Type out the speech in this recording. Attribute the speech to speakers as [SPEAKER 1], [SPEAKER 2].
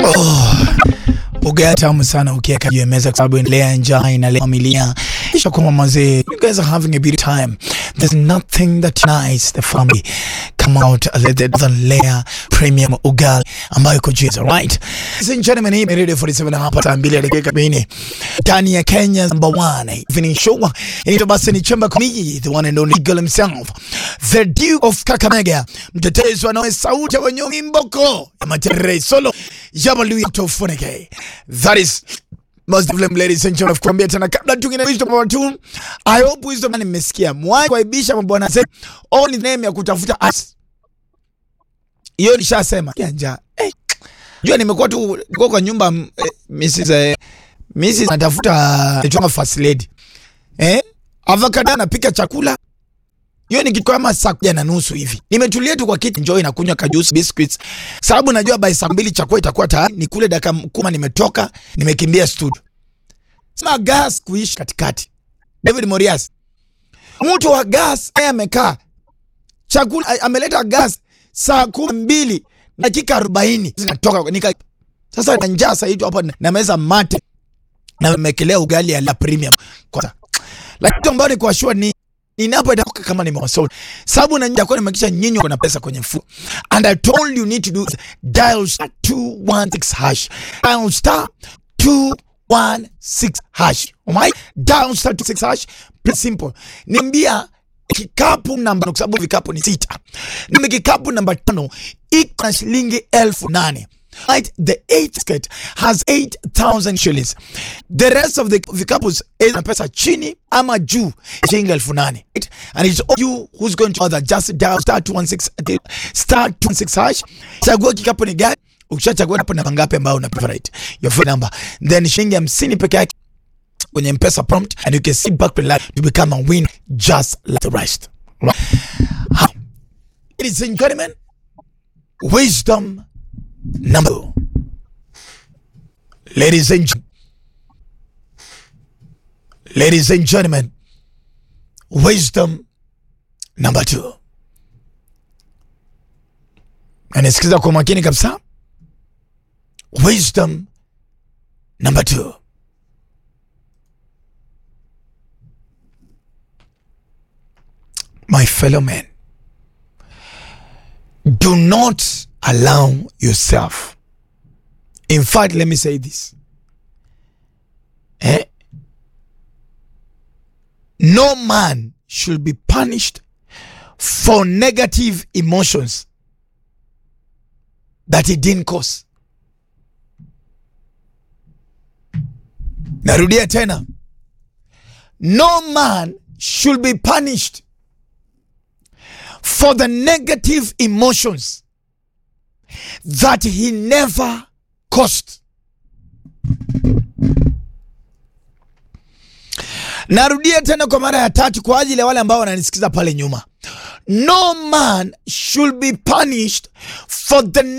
[SPEAKER 1] Oh, ugali tamu sana ukiweka juu ya meza kwa sababu inalea njaa, inalea familia. Kisha kwa mazee, you guys are having a beautiful time. There's nothing that unites the family come out than layer premium ugali ambayo iko juu, right? Sisi nchini mimi ni Radio 47 hapa saa 2 dakika 40 ndani ya Kenya number 1 evening show. Inaitwa basi ni chemba komiki, the one and only Eagle himself, the Duke of Kakamega, mtetezi wa nawe sauti ya wenye mboko ya matere solo Jabalu tofuneke. That is most of them ladies and gentlemen, kuambia tena kabla tungine wisdom number 2 I hope wisdom ni mmesikia mwai kuaibisha mabwana zetu all name ya kutafuta as hiyo nishasema janja eh. Jua nimekuwa tu niko kwa nyumba eh, Mrs eh, Mrs natafuta nitonga first lady eh avocado anapika chakula hiyo ni kitu kama saa moja na nusu hivi. Nimetulia tu kwa kiti enjoy na kunywa kajusi biscuits. Sababu najua by saa mbili chakula itakuwa tayari. Ni kule dakika kumi nimetoka, nimekimbia studio. Sema gas kuishi katikati. David Morias. Mtu wa gas yeye amekaa. Chakula ameleta gas saa kumi mbili dakika arobaini zinatoka nika sasa na njaa sasa hiyo hapa na meza mate na nimekelea ugali ya la premium kwanza. Lakini ambayo ni kwa sure ni ninapotoka kama nimewasol sababu na nitakuwa nimekisha nyinyi kuna pesa kwenye mfuko and I told you need to do dial star 216 hash dial star 216 hash alright dial star 216 hash pretty simple niambia kikapu namba kwa sababu vikapu ni sita nime kikapu namba tano iko na shilingi elfu nane Right, the eighth skirt has 8,000 shillings. The rest of the vikapus is na pesa chini ama juu shilingi elfu nane. Right? And it's all you who's going to order just dial star 216 star 216 hash. Chagua kikapu ni gani? Ukishachagua hapo namba ngapi ambayo una favorite. Your phone number. Then shilingi 50 peke yake kwenye M-Pesa prompt and you can sit back to life to become a win just like the rest. Right? Ladies and gentlemen, wisdom number two. Ladies and gen- ladies and gentlemen, wisdom number two. Anasikiza kwa makini kabisa. Wisdom number two. My fellow men, do not allow yourself. In fact, let me say this. Eh? No man should be punished for negative emotions that he didn't cause. Narudia tena. No man should be punished for the negative emotions that he never caused. Narudia tena kwa mara ya tatu kwa ajili ya wale ambao wananisikiza pale nyuma. No man should be punished for the